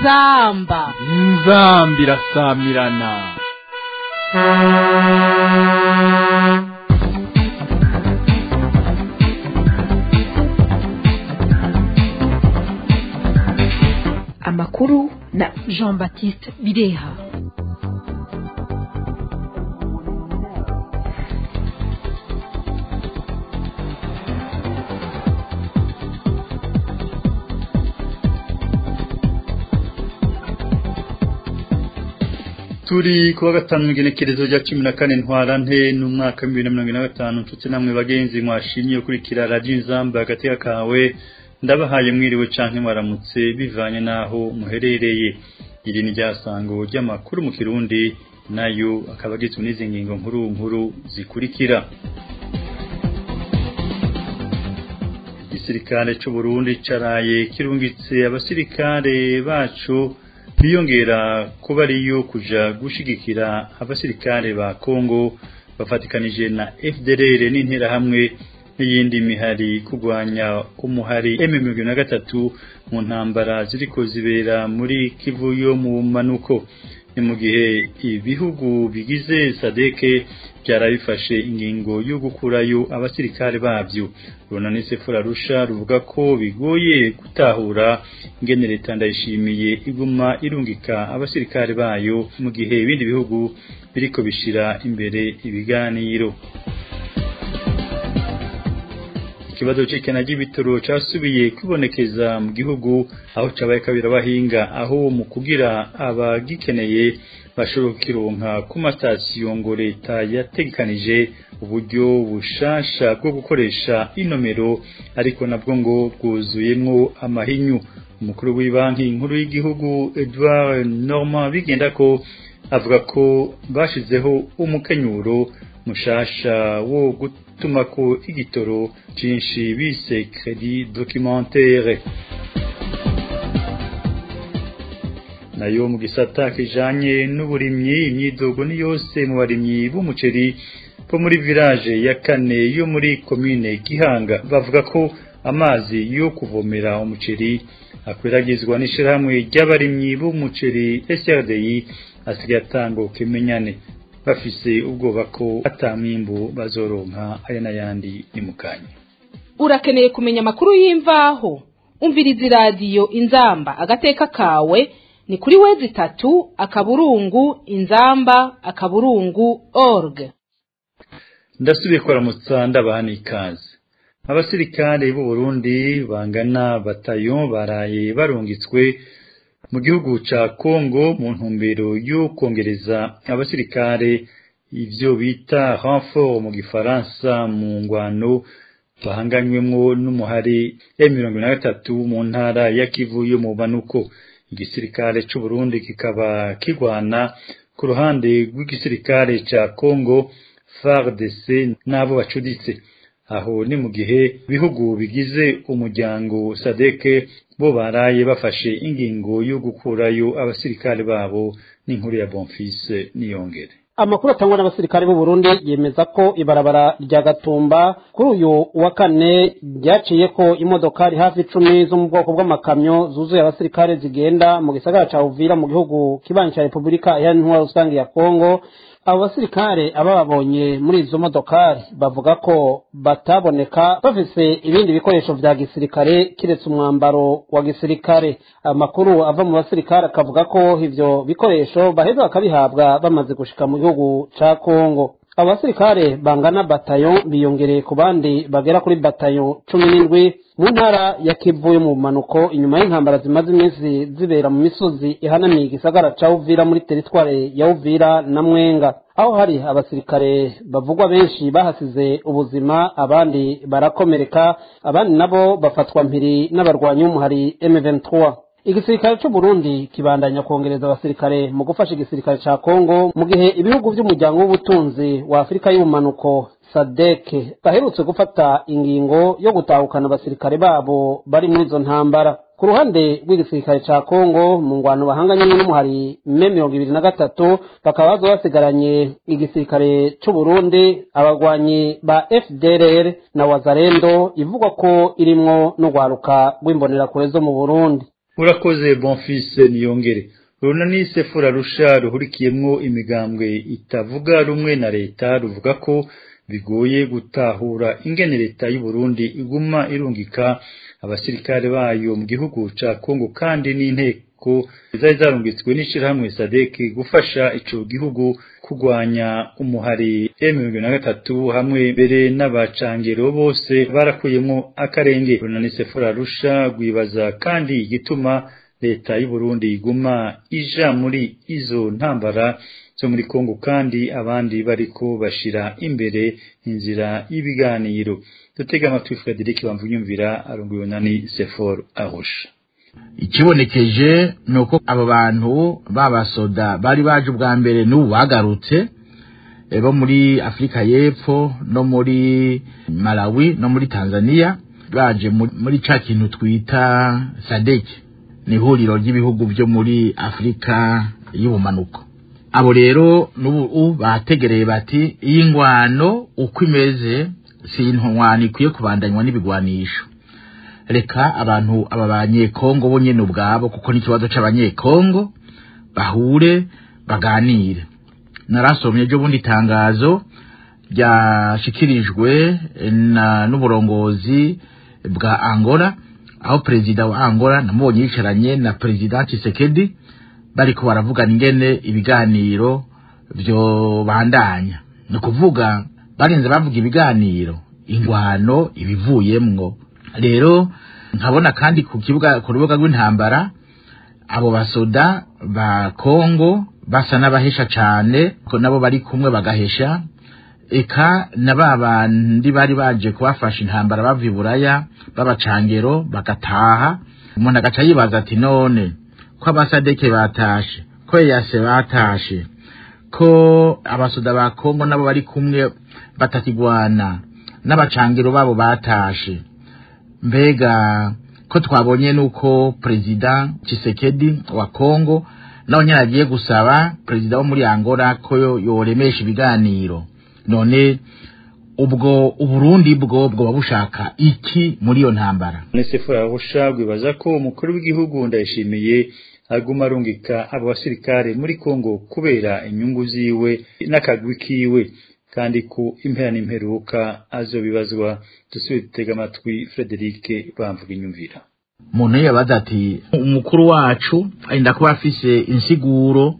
inzamba inzamba irasamirana amakuru na jean baptiste bireha turi kuwa gatanu igenekerezo rya cumi na kane ntwarante n'umwaka w'ibihumbi bibiri na mirongo ine na gatanu nshuti namwe bagenzi mwashimye ukurikira radiyo inzamba hagati kawe ndabahaye mwiriwe canke mwaramutse bivanye n'aho muherereye iri ni ryasango ry'amakuru mu kirundi nayo akaba agizwe n'izi ngingo nkuru nkuru zikurikira igisirikare c'u Burundi caraye kirungitse abasirikare bacu biyongera kuba ariyo kuja gushigikira abasirikare ba Kongo bafatikanije na FDLR n'interahamwe n'iyindi mihari kugwanya umuhari M23 mu ntambara ziriko zibera muri Kivu yo mu manuko ni mu gihe ibihugu bigize sadeke byarabifashe ingingo yo gukurayo abasirikare babyo runani sefura rusha ruvuga ko bigoye gutahura ingene leta ndayishimiye iguma irungika abasirikare bayo mu gihe ibindi bihugu biriko bishira imbere ibiganiro ikibazo c'ikena ry'ibitoro casubiye kwibonekeza mu gihugu aho cabaye kabira bahinga aho mu kugira abagikeneye bashobora kukironka ku matasiyo ngo leta yategekanije uburyo bushasha bwo gukoresha inomero ariko nabwo ngo bwuzuyemwo amahinyu umukuru w'ibanki nkuru y'igihugu Edouard Normand bigenda ko avuga ko bashizeho umukenyuro mushasha wo gutuma ko igitoro cinshi bise credit documentaire nayo mu gisata kijanye n'uburimyi imyidogo ni yose mu barimyi b'umuceri bo muri village ya kane yo muri commune Gihanga bavuga ko amazi yo kuvomera umuceri akwiragizwa n'ishirahamwe ry'abarimyi b'umuceri SRDI asigaye atanga kimenyane bafise ubwoba ko atamwimbu bazoronka aya n'ayandi ni mukanya urakeneye kumenya amakuru y'imvaho umviriza iradiyo inzamba agateka kawe ni kuri wezi itatu akaburungu inzamba akaburungu org ndasubiye kuramutsa ndabaha n'ikaze abasirikare b'u Burundi bangana batayo baraye barungitswe mu gihugu ca Kongo mu ntumbero yo kongereza abasirikare ivyo bita renfort mu gifaransa mu ngwano bahanganywemwo n'umuhari M23 mu ntara ya Kivu yo mu banuko igisirikare c'u Burundi kikaba kigwana ku ruhande rw'igisirikare ca Kongo FARDC n'abo bacuditse aho ni mu gihe bihugu bigize umuryango sadeke bo baraye bafashe ingingo yo gukurayo abasirikare babo n'inkuru ya Bonfils niyongere amakuru atangwa n'abasirikare b'u Burundi yemeza ko ibarabara rya Gatumba kuri uyu wa kane ryaciye ko imodokari hafi icumi zo mu bwoko bw'amakamyo zuzuye abasirikare zigenda mu gisagara ca Uvira mu gihugu kibanyi ca Repubulika Iharanira Rusange ya Kongo abo basirikare abababonye muri izo modokari bavuga ko bataboneka bafise ibindi bikoresho vya gisirikare kiretse umwambaro wa gisirikare amakuru ava mu basirikare akavuga ko ivyo bikoresho baheza bakabihabwa bamaze gushika mu gihugu ca Kongo abo basirikare bangana batayo biyongereye ku bandi bagera kuri batayo cumi n'indwi mu ntara ya Kivu yo mu manuko inyuma y'intambara zimaze iminsi zibera mu misozi ihanamiye igisagara ca Uvira muri teritware ya Uvira na Mwenga aho hari abasirikare bavugwa benshi bahasize ubuzima abandi barakomereka abandi nabo bafatwa mpiri n'abarwanyi b'umuhari M23 igisirikare c'u Burundi kibandanya kongereza abasirikare mu gufasha igisirikare ca Kongo mu gihe ibihugu vy'umuryango w'ubutunzi wa Afurika y'ubumanuko sadeke baherutse gufata ingingo yo gutahukana abasirikare babo bari muri izo ntambara ku ruhande rw'igisirikare ca Kongo mu ngwano bahanganye n'umuhari me mirongo ibiri na gatatu bakaba baza basigaranye igisirikare c'u Burundi abagwanyi ba FDLR na Wazalendo ivugwa ko irimwo n'urwaruka rw'imbonerakure zo mu Burundi urakoze bonfise niyongere runani sefura rusha ruhurikiyemwo imigambwe itavuga rumwe na leta ruvuga ko bigoye gutahura ingene leta y'u Burundi iguma irungika abasirikare bayo mu gihugu ca Kongo kandi n'inteko zari zarungitswe n'ishirahamwe SADC gufasha ico gihugu kurwanya umuhari M23 hamwe mbere n'abacangero bose barakuyemo akarenge runani sefura rusha rwibaza kandi igituma leta y'u Burundi iguma ija muri izo ntambara zo muri Kongo kandi abandi bariko bashira imbere inzira y'ibiganiro dutega amatwi Frederic Bamvunyumvira arongoye nani Sefor Arusha ikibonekeje ni uko abo bantu b'abasoda bari baje ubwa mbere n'ubu bagarutse bo muri afurika y'epfo no muri malawi no muri tanzania baje muri ca kintu twita sadeki ni ihuriro ry'ibihugu byo muri afurika y'ubumanuko abo rero n'ubu bategereye bati iyi ngwano uko imeze si intwano ikwiye kubandanywa n'ibigwanisho reka abantu aba banyekongo bo nyene ubwabo kuko n'ikibazo c'abanyekongo bahure baganire narasomye ejo bundi itangazo ryashikirijwe n'uburongozi bwa angola aho perezida wa angola namubonye yicaranye na perezida Tshisekedi bariko baravugana ingene ibiganiro vyo bandanya ni ukuvuga barinze bavuga ibiganiro ingwano ibivuyemwo rero nkabona kandi ku kibuga ku rubuga rw'intambara abo basoda ba Kongo basa n'abahesha cane ko nabo bari kumwe bagahesha eka na ba bandi bari baje kubafasha intambara bava iburaya b'abacangero bagataha umuntu agaca yibaza ati none ko abasadeke batashe ko yase batashe ko abasoda ba Kongo nabo bari kumwe batakigwana n'abacangiro babo batashe mbega ko twabonye nuko perezida Tshisekedi wa Kongo nawe nyine agiye gusaba perezida wo muri Angola ko yoremesha ibiganiro none ubwo uburundi bwo bwoba bushaka iki muri iyo ntambara Nesefu yahusha gwibaza ko umukuru w'igihugu ndayishimiye aguma arungika abo basirikare muri Kongo kubera inyungu ziwe n'akagwi kiwe kandi ku impera n'imperuka azobibazwa dusubire dutega amatwi Frederic bamvuga inyumvira umuntu yabaza ati umukuru wacu arinda kuba afise insiguro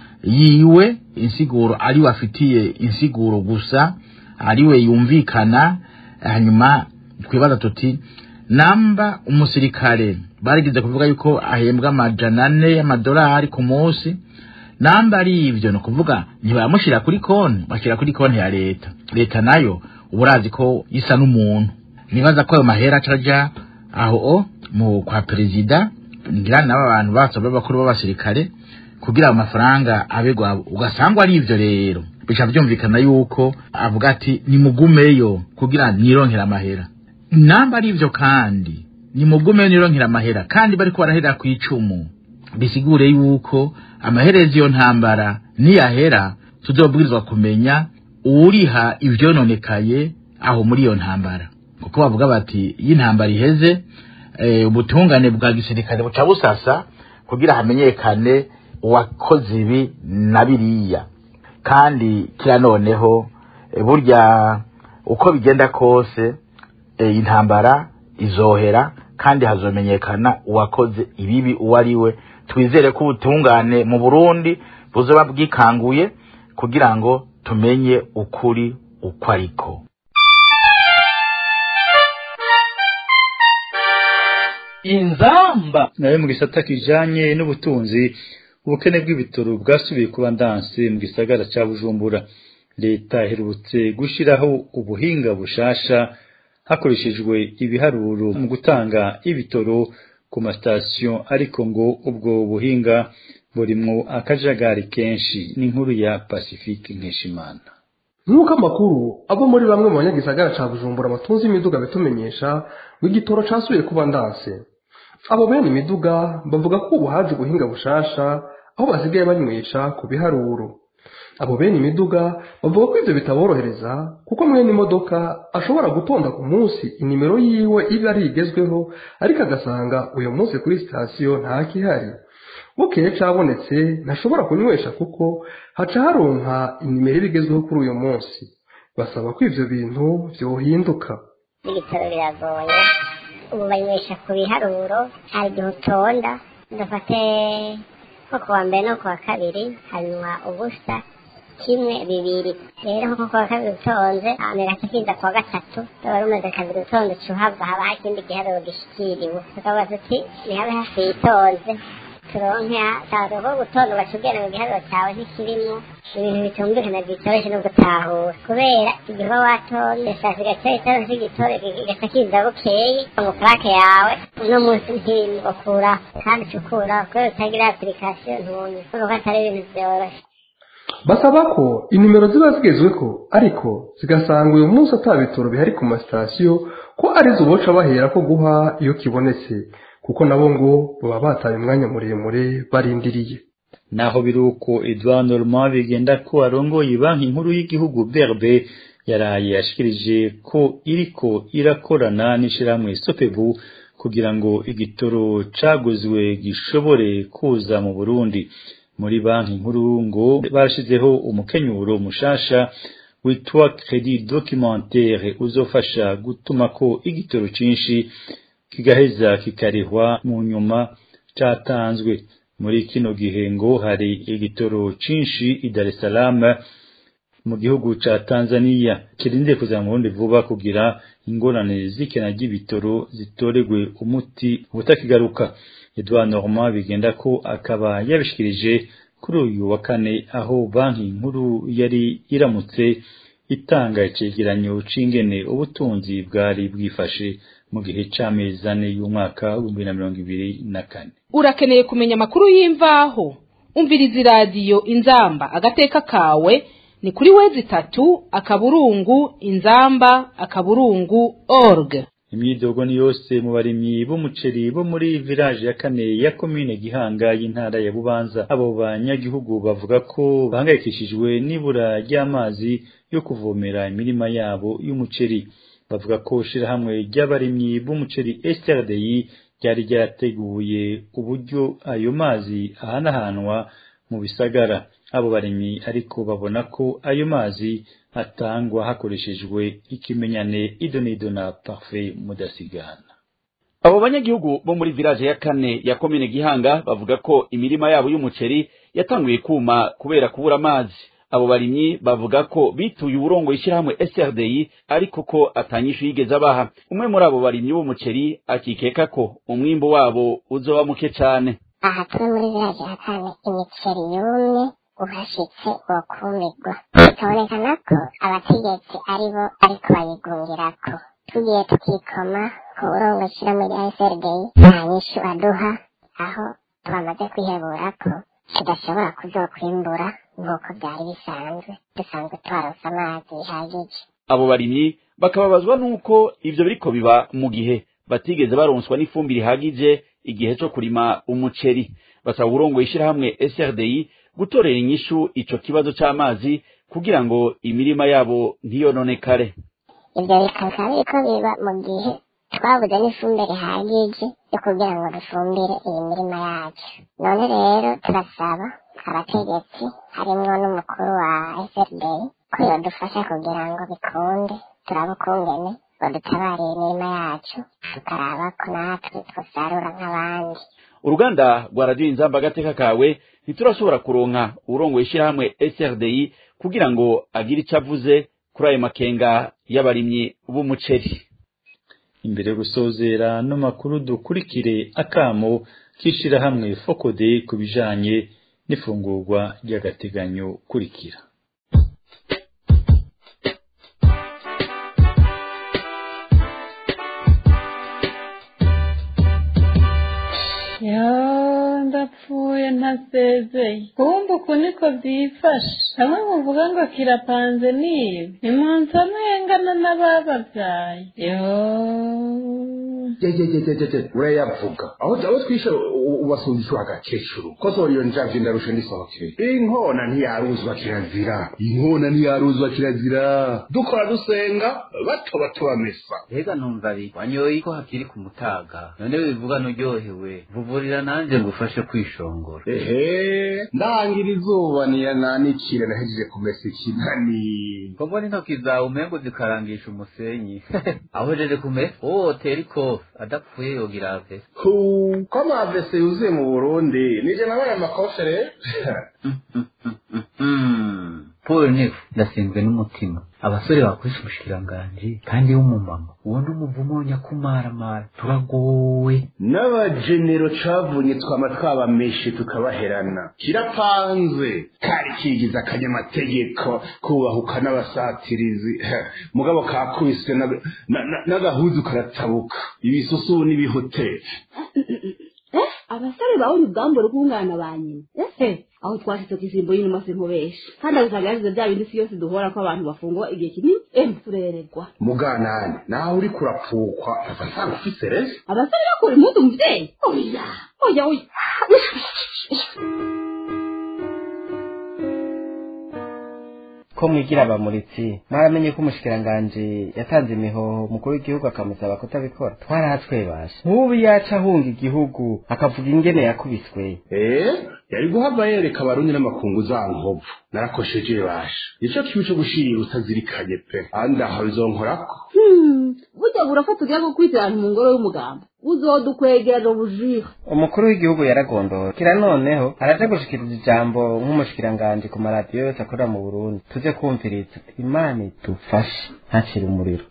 yiwe insiguro ariwe afitiye insiguro gusa ariwe yumvikana hanyuma twibaza tuti namba umusirikare barigeze kuvuga yuko ahembwa amajana ane y'amadolari ku munsi namba ari ivyo ni ukuvuga ntibamushyira kuri konti bashyira kuri konti ya leta leta nayo uba urazi ko isa n'umuntu nibaza ko ayo mahera acaja aho mu kwa perezida ngira nabo abantu basobe bakuru b'abasirikare kugira ayo mafaranga abegwa ugasangwa ari ivyo rero bica byumvikana yuko avuga ati nimugumeyo kugira nironkera amahera namba ari ivyo kandi nimugumeyo nironkera amahera kandi bariko barahera ku icumu bisigure yuko amaherezo iyo ntambara niyahera tuzobwirizwa kumenya uwuriha ivyononekaye aho muri iyo ntambara kuko bavuga bati iyo intambara iheze ubutungane bwa gisirikare buca busasa kugira hamenyekane uwakoze ibi na biriya kandi kira noneho burya uko bigenda kose intambara izohera kandi hazomenyekana uwakoze ibibi uwo ari we twizere ko ubutungane mu burundi buzoba bwikanguye kugira ngo tumenye ukuri uko ariko inzamba nayo mu gisata kijanye n'ubutunzi ubukene bw'ibitoro bwasubiye kuba ndanse mu gisagara ca bujumbura leta iherutse gushiraho ubuhinga bushasha hakoreshejwe ibiharuro mu gutanga ibitoro ku masitasiyo ariko ngo ubwo buhinga burimwo akajagari kenshi n'inkuru ya pacifique nkeshimana nk'uko amakuru ava muri bamwe mu banyagisagara ca bujumbura batunze imiduga bitumenyesha ngo igitoro casubiye kuba ndanse abo bene imiduga bavuga ko ubu haje ubuhinga bushasha aho basigaye banywesha ku biharuro abo bene imiduga bavuga ko ibyo bitaborohereza kuko mwene imodoka ashobora gutonda ku munsi inimero yiwe iba ari igezweho ariko agasanga uyu munsi kuri sitasiyo ntakihari bukeye cabonetse ntashobora kunywesha kuko haca haronka inimero iba igezweho kuri uyu munsi basaba ko ivyo bintu vyohinduka ibitaro biragoye ubu banywesha ku biharuro hari igihe utonda dufate nko ku wa mbere no ku wa kabiri hanyuma ubusa kimwe bibiri rero nko ku wa kabiri utonze amera kikinda ku wa gatatu wari umaze kabiri utonze uca uhava haba hari ikindi giharuro gishikiriwe tukavuga tuti nihabe hafi yitonze turonke ataza ko gutonda ugaca ugenda mu giharuro cyawe ntikirimo ibintu bitumvikana byitoroshye no gutahura kubera igihe uba watonde saa sigaca itonde cy'igitore kigaca kiza bukeye ngo purake yawe uno munsi ntimukuraho kandi uca ukuraho kubera utagira apurikasiyo ntunye urumva ko atari ibintu byoroshye basaba ko inimero ziba zigezweho ariko zigasanga uyu munsi ata bitoro bihari ku masitasiyo ko arizo boca bahera ko guha iyo kibonetse kuko nabo ngo baba bataye umwanya muremure barindiriye naho biri uko Edouard Normand bigenda ko arongoye banki nkuru y'igihugu BRB yaraye yashikirije ko iriko irakorana n'ishirahamwe Sopebu kugira ngo igitoro caguzwe gishobore kuza mu Burundi muri banki nkuru ngo barashizeho umukenyuro mushasha witwa credit documentaire uzofasha gutuma ko igitoro cinshi kigaheza kikarihwa mu nyuma catanzwe muri kino gihe ngo hari igitoro cinshi i Dar es Salaam mu gihugu ca Tanzania kirinde kuza mu Burundi vuba kugira ingorane z'ikena ry'ibitoro zitoregwe umuti ubutakigaruka Edouard Normand bigenda ko akaba yabishikirije kuri uyu wa kane aho banki nkuru yari iramutse itanga icegeranyo c'ingene ubutunzi bwari bwifashe mu gihe c'amezi ane y'umwaka w'ibihumbi na mirongo ibiri na kane urakeneye kumenya amakuru y'imvaho umviriza iradiyo inzamba agateka kawe ni kuri wezi itatu akaburungu inzamba akaburungu org imyidogo ni yose mu barimyi b'umuceri bo muri village ya kane ya komine gihanga y'intara ya bubanza abo banyagihugu bavuga ko bahangayikishijwe n'ibura ry'amazi yo kuvomera imirima yabo y'umuceri bavuga ko shirahamwe ry'abarimyi b'umuceri SRDI ryari ryarateguye uburyo ayo mazi ahanahanwa mu bisagara abo barimyi ariko babona ko ayo mazi atangwa hakoreshejwe ikimenyane idonido na parfait mudasigana abo banyagihugu bo muri village ya kane ya komine gihanga bavuga ko imirima yabo y'umuceri yatanguye kuma kubera kubura amazi abo barimyi bavuga ko bituye uburongo ishyirahamwe SRDI ariko ko atanyishu yigeze abaha umwe muri abo barimyi b'umuceri akikeka ko umwimbo wabo uzoba muke cane aha turi muri village ya kane imiceri yumye uhashitse wokumirwa bikabonekana ko abategetsi aribo ariko bayigungirako tugiye tukikoma ku burongo ishyirahamwe rya SRDI nta nyishu aduha aho twamaze kwihebura ko tudashobora kuzokwimbura nk'uko byari bisanzwe dusanzwe twaronse amazi bihagije abo barimyi bakababazwa n'uko ivyo biriko biba mu gihe batigeze baronswa n'ifumbire ihagije igihe co kurima umuceri basaba uburongo ishyirahamwe SRDI gutorera inyishu ico kibazo c'amazi kugira ngo imirima yabo ntiyononekare ibyo bikaba biriko biba mu gihe twabuze n'ifumbire ihagije yo kugira ngo dufumbire iyi mirima yacu none rero turasaba abategetsi harimwo n'umukuru wa SRDI ko yodufasha kugira ngo bikunde turabe ukungene badutabarira imirima yacu tukaraba ko natwe twosarura nk'abandi uruganda rwa radiyo inzamba agateka kawe ntiturashobora kuronka urongoye ishyirahamwe SRDI kugira ngo agire icyo avuze kuri ayo makenga y'abarimyi b'umuceri imbere yo gusozera no makuru dukurikire akamo k'ishirahamwe fokode ku bijanye n'ifungurwa ry'agateganyo kurikira ya ndapfuye ntasezeye kumva uku niko byifashe hamwe muvuga ngo kirapanze niba nimunsi amwengana n'abababyaye yo jejejejeje urayavuga aho aho twishe ubasundisha agakecuru kosora iyo njavye ndarusha ndisohokeye inkona ntiyaruzwa kirazira inkona ntiyaruzwa kirazira dukora dusenga bato bato bamesa Ega numva ari wanyoye ko hakiri ku mutaga none bivuga nuryohewe vuvurira nanje ngufashe kwishongora ehe ndangira izuba niya nanikire nahejeje kumesa ikinani ko mbona intoki zawe umengo zikarangisha umusenyi aho jeje kumesa oh tera ikofi adapfuye yogira ave hu ko amavese yuzuye mu burundi nije nabaye amakofe rero paul nifu ndasinzwe n'umutima abasore bakoresha umushikiranganji kandi w'umumama uwo ni umuvumo nyakumaramara turagowe n'abajenero cavunye twama twabameshe tukabaherana kirapanze kari kigize akanyamategeko kubahuka n'abasatirizi mugabo kakubiswe na- na- na- n'agahuzu karatabuka ibisusu n'ibihoteli abasore bawundi ubwambure bw'umwana ba nyina ese aho twashitse ku isimbo y'inuma sinkubesha kandi agusanga yasize bya bindi si yose duhora ko abantu bafungwa igihe kinini emu turererwa muganane nawe uriko urapfukwa ava nsanga ufise rezo abasore bakura impuzu muvyeyi oya oya oya ko mwigira abamuritsi mwaramenye ko umushikiranganji yatanze imihoho mukuru w'igihugu akamusaba kutabikora twarahatwebasha nk'ubu yaca ahunga igihugu akavuga ingene yakubiswe eh yari guhava yereka abarundi n'amakungu za nkovu narakosheje basha nico kibi co gushira utazirikanye pe andi aha bizonkorako Hmm, burya burafata ugiye gukwitirana mu ngoro y'umugamba uzodukwegera ubujira umukuru w'igihugu yaragondowe kira noneho araja gushikiriza ijambo nk'umushikiranganji ku maradiyo yose akorera mu burundi tuze kumviriza imana idufashe ntacire umuriro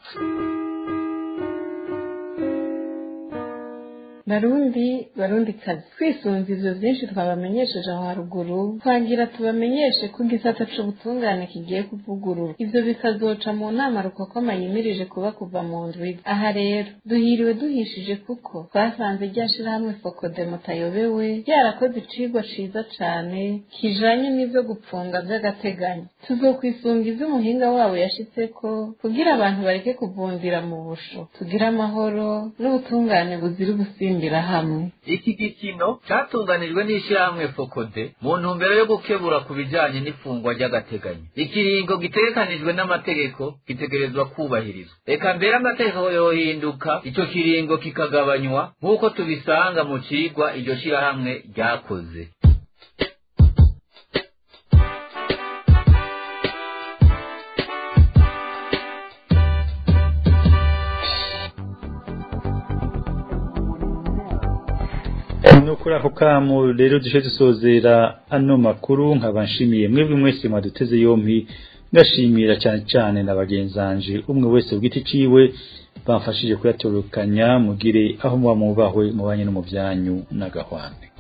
barundi barundi kazi twisunze ivyo vyinshi twabamenyesheje aho haruguru twangira tubamenyeshe ko igisata c'ubutungane kigiye kuvugurura ivyo bikazoca mu nama rukokoma yimirije kuba kuva mu ndwi aha rero duhiriwe duhishije kuko twasanze rya shirahamwe fokode mutayobewe ryarakoze icigwa ciza cane kijanye n'ivyo gupfunga vy'agateganyo tuzokwisunga ivyo umuhinga wabo yashitseko kugira abantu bareke kuvundira mu busho tugire amahoro n'ubutungane buzira ugusimbira hamwe iki gikino catunganijwe n'ishirahamwe fokode mu ntumbero yo gukebura ku bijanye n'ifungwa ry'agateganyo ikiringo gitegekanijwe n'amategeko gitegerezwa kubahirizwa reka mbere amategeko yohinduka ico kiringo kikagabanywa nk'uko tubisanga mu cigwa iryo shirahamwe ryakoze no kuri ako kamu rero dushe dusozera ano makuru nkaba nshimiye mwebwe mwese mwaduteze yompi ngashimira cyane cyane na bagenzanje umwe wese ku giti ciwe bamfashije kuyatorokanya mugire aho muba mubahwe mubanye no mu byanyu n'agahwane